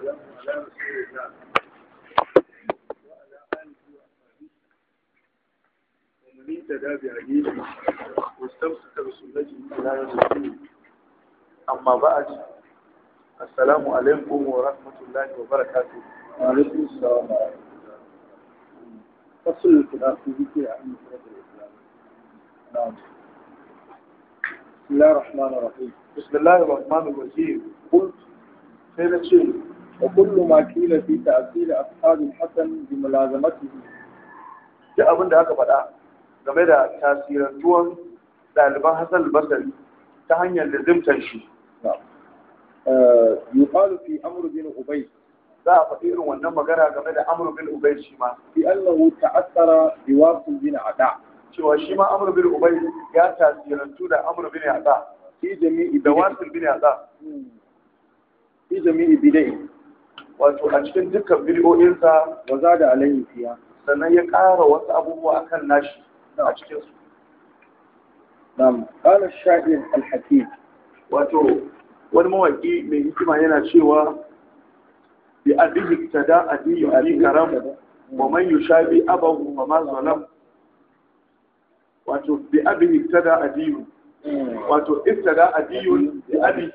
والسلام على رسول الله وعلى آله وصحبه ومن اهتدى بهديه واستمسك بسنته إلى يوم الدين أما بعد السلام عليكم ورحمة الله وبركاته وعليكم السلام ورحمة الله فصل الكلام في ذكر أهم فرق الإسلام نعم بسم الله الرحمن الرحيم بسم الله الرحمن الرحيم قلت سيدة شيء وكل ما قيل في تأثير أصحاب الحسن بملازمته duk abin da aka faɗa game da tasirantuwan ɗaliban Hassan al-Basri ta hanyar lazimtar shi نعم آه، يقال في أمر بن أبي za a faɗi irin wannan magana game da Amr bin Ubay shi ma بأنه تأثر بواصل بن عداء cewa shi ma Amr bin Ubay ya tasirantu da Amr bin Yada في جميع da بدعه Wasil bin Yada في جميع بدعه wato a cikin dukkan bidiyoyinsa وزاد عليه فيها sannan ya ƙara wasu abubuwa akan nashi a cikin su نعم قال الشاعر الحكيم wato wani mawaki mai hikima yana cewa bi abihi tada adiyu ali karam wa man yushabi abahu wa ma zalam wato bi abihi tada adiyu wato ibtada adiyu bi abi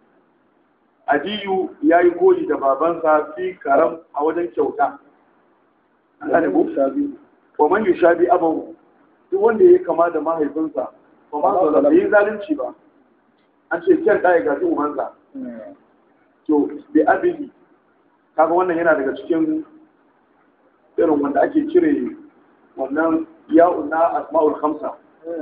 adiyu yayi koyi da babansa fi karam a wajen kyauta an gane ko شابي wa man yushabi abahu duk wanda yayi kama da mahaifinsa wa ma zalam bai yi zalunci ba an ce kyan ɗaya ga ubansa to bi abihi kaga wannan yana daga cikin irin wanda ake cire wannan ya'un na asma'ul khamsa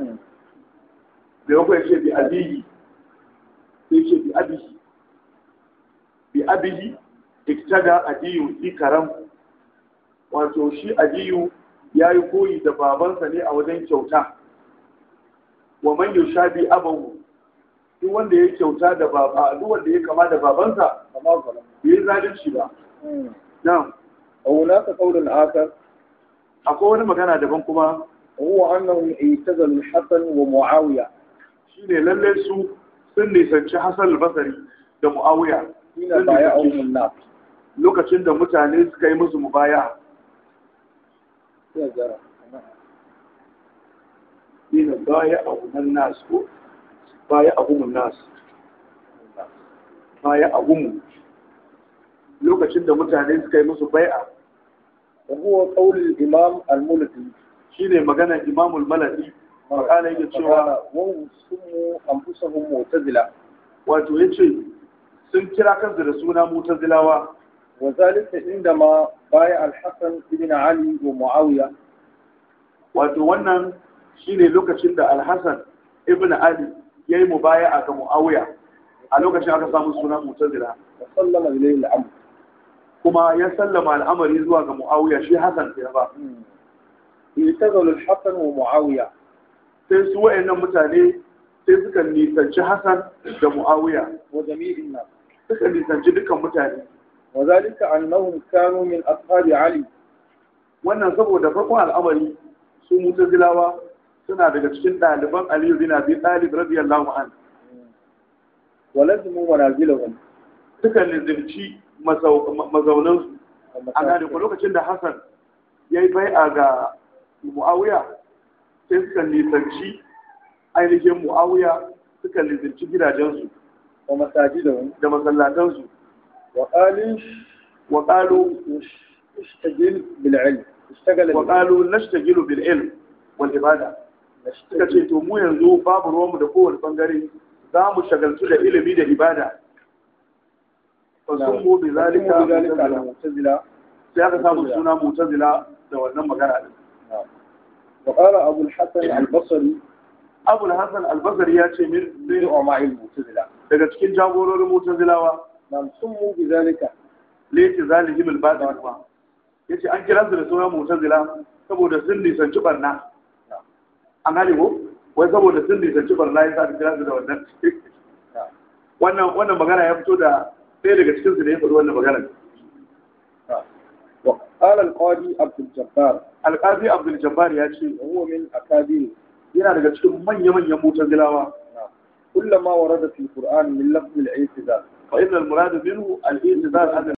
da yau ya ce bi abihi sai ce bi abihi bi abihi iktada adiyu fi karam wato shi adiyu ya yi koyi da babansa ne a wajen kyauta wa man yushabi abahu duk wanda ya kyauta da baba duk wanda ya kama da babansa كما ظلم bai yi zalunci ba na'am وهناك قول آخر akwai wani magana daban kuma وهو أنهم اعتزلوا الحسن ومعاوية shine lalle su sun nisanci Hassan al-Basri da Muawiya حين بايعهم الناس lokacin da mutane suka yi musu mubaya يا جرى ina baya a gumin nasu ko baya a gumin nasu baya a gumu lokacin da mutane suka yi musu bai'a وهو قول الإمام الملكي shine maganar Imamul Malaki makala yake cewa وهم سموا أنفسهم معتزلة wato yace sun kira kansu da suna mutazilawa وذلك عندما بايع الحسن بن علي ومعاوية wato wannan shine lokacin da Al-Hasan ibn Ali yayi mubaya'a ga Muawiya a lokacin aka samu suna mutazila وسلم إليه الأمر kuma ya sallama al'amari zuwa ga Muawiya shi Hassan ke ba اعتزلوا الحسن ومعاوية sai su wayannan mutane sai suka nisanci Hassan da Muawiya وجميع الناس suka nisanci dukkan mutane وذلك أنهم كانوا من أصحاب علي wannan saboda farkon al'amari su mutazilawa suna daga cikin ɗaliban Aliyu bin Abi Talib radiyallahu anhu ولزموا منازلهم suka nizimci mazaunansu a gane ko lokacin da Hassan ya yi bai'a ga Muawiya sai suka nisanci ainihin Muawiya suka nisanci gidajensu ومساجدهم da masallatansu وقالوا wa qalu اشتغل بالعلم اشتغل wa qalu nashtagilu bil ilm wal ibada suka ce to mu yanzu babu ruwanmu da kowane bangare za mu shagaltu da ilimi da ibada fa sun mu bi zalika ذلك على mutazila. المعتزلة sai aka samu suna mutazila da wannan magana din وقال أبو الحسن البصري abul hasan albasari ya ce min من علماء المعتزلة daga cikin jagororin mutazilawa نعم سموا بذلك leti zalihim al-batil kuma yace an kira su da suna mutazila saboda sun nisanci barna an gane ko wai saboda sun nisanci barna yasa aka kira su da wannan wannan wannan magana ya fito da ɗaya daga cikin su da ya faɗi wannan magana وقال القاضي عبد الجبار alƙazi abdul jabbar ya ce وهو من أكابر yana daga cikin manya-manyan mutazilawa كل ما ورد في القرآن من لفظ الاعتزال fa innal murad minhu al-i'tizal an